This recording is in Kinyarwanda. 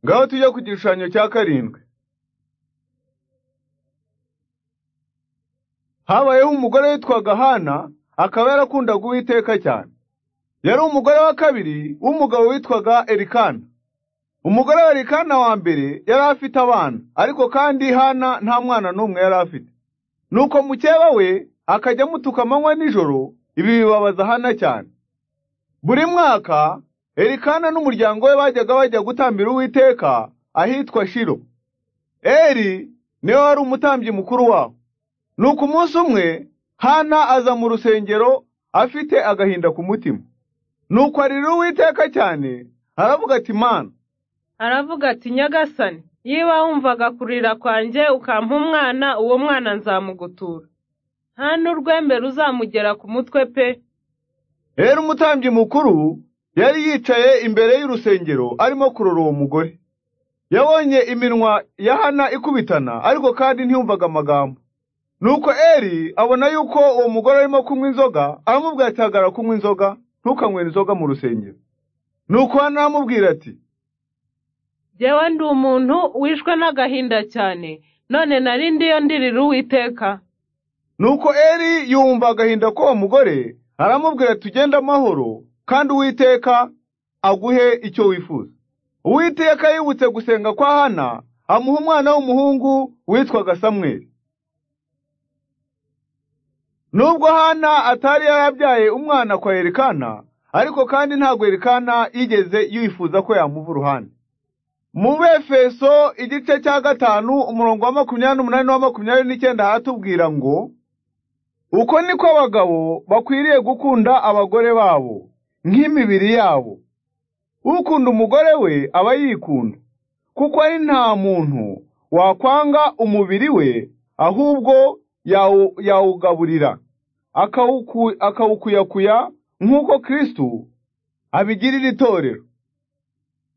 Ngaho tujya ku gishushanyo cya karindwi. Habayeho umugore witwaga Hana, akaba yarakundaga Uwiteka cyane. Yari umugore wa kabiri w'umugabo witwaga Elikana. Umugore wa Elikana wa mbere yari afite abana, ariko kandi Hana nta mwana n'umwe yari afite. Nuko mukeba we akajya amutuka amanywa n'ijoro, ibi bibabaza Hana cyane. Buri mwaka Elikana n'umuryango we bajyaga bajya gutambira Uwiteka ahitwa Shilo. Eri niwe wari umutambyi mukuru wabo. Nuko umunsi umwe Hana aza mu rusengero afite agahinda ku mutima. Nuko arira Uwiteka cyane aravuga ati Mana, aravuga ati nyagasani niba wumvaga kurira kwanjye ukampa umwana uwo mwana nzamugutura nta n'urwembe ruzamugera ku mutwe pe rero umutambyi mukuru yari yicaye imbere y'urusengero arimo kurora uwo mugore. Yabonye iminwa ya Hana ikubitana ariko kandi ntiyumvaga amagambo. Nuko Eri abona yuko uwo mugore arimo kunywa inzoga, aramubwira ati hagarara kunywa inzoga, ntukanywere inzoga mu rusengero. Nuko Hana aramubwira ati Jyewe ndi umuntu wishwe n'agahinda cyane none nari ndiyo ndirira uwiteka Nuko Eri yumva agahinda k'uwo mugore, aramubwira tugende amahoro, kandi Uwiteka aguhe icyo wifuza. Uwiteka yibutse gusenga kwa Hana, amuha umwana w'umuhungu witwaga Samweli. Nubwo Hana atari yarabyaye umwana kwa Elikana, ariko kandi ntabwo Elikana yigeze yifuza ko yamuva uruhande. Mu Befeso igice cya gatanu umurongo wa makumyabiri n'umunani n'uwa makumyabiri n'icyenda haratubwira ngo uko niko abagabo bakwiriye gukunda abagore babo nk'imibiri yabo ukunda umugore we aba yikunda kuko ari nta muntu wakwanga umubiri we ahubwo yawu- yawugaburira akawuku- akawukuyakuya nk'uko kristo abigirira itorero